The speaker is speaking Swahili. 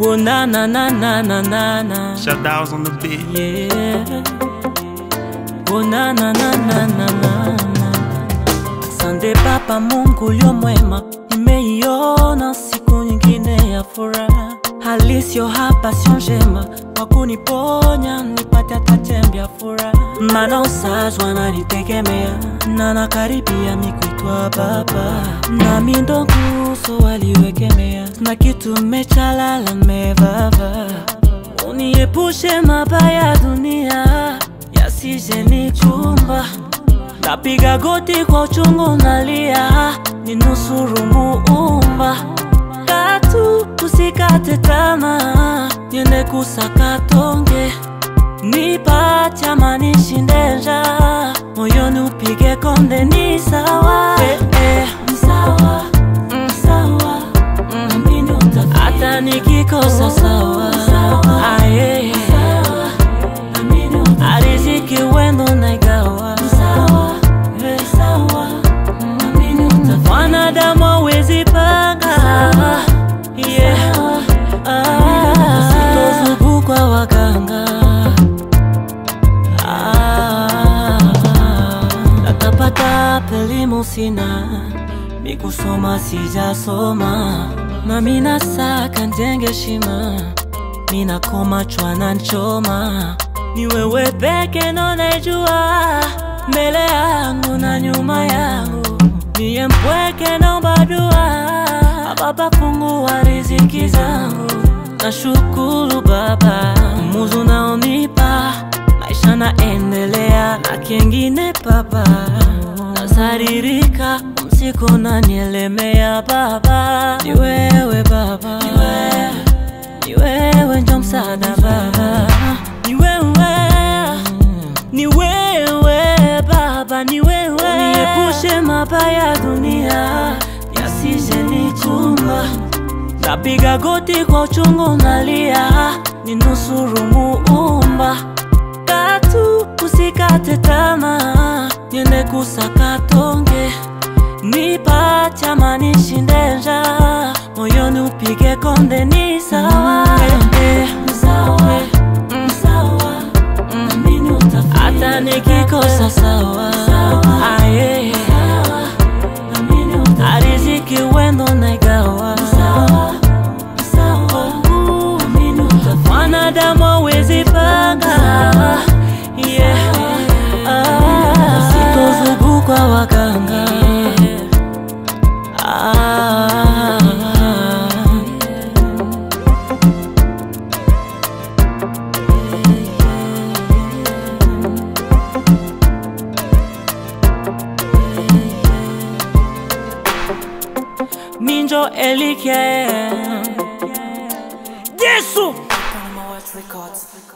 Whoa, na na na na na na na. Shadows on the beat. Yeah. Oh, na na na na na na na. Asante Baba Mungu ulio mwema, nimeiona siku nyingine ya furaha. Hali sio hapa, sio njema, kwa kuniponya nipate hata chembe ya furaha. Maana usazi wananitegemea na nakaribia mikuitwa baba, nami ndo nguzo waliwekemea, na kitu mmechalala mmevava Uniepushe mabaya ya dunia yasije nikumba, napiga goti kwa uchungu nalia, ninusuru Muumba, katu usikate tamaa, niende kusaka tonge, nipate amani nishinde njaa, moyoni upige konde, ni sawa eh, eh, ni sawa mm, sawa Amini utafika. hata nikikosa sawa Aye. ariziki wendo naigawa Eh. wanadamu hawezi panga Yeah. Ah. Sitozungukwa waganga Ah. natapatapa elimu sina mikusoma sijasoma na mina saka njenge shima mina koma chwana nchoma ni wewe peke ndo najua mbele yangu na nyuma yangu niye mpweke naomba dua baba fungua riziki zangu na shukuru baba muzu naonipa maisha naendelea na kengine baba nasaririka msiko nanielemea baba ni wewe baba ni wewe, ni wewe njo msaada baba ni wewe ni wewe baba ni wewe uniepushe mabaya ya dunia yasije nichumba napiga goti kwa uchungu nalia ninusuru muumba katu usikate tamaa niende kusaka tonge nipate amani nishinde njaa moyoni upige konde ni sawa Eh, ni sawa Mm, sawa Amini utafika. hata nikikosa sawa Aye. ariziki wendo naigawa wanadamu hawezi panga Yeah. Ah. sitozungukwa waganga Ah. minjo elike yesu Panama Watch Records.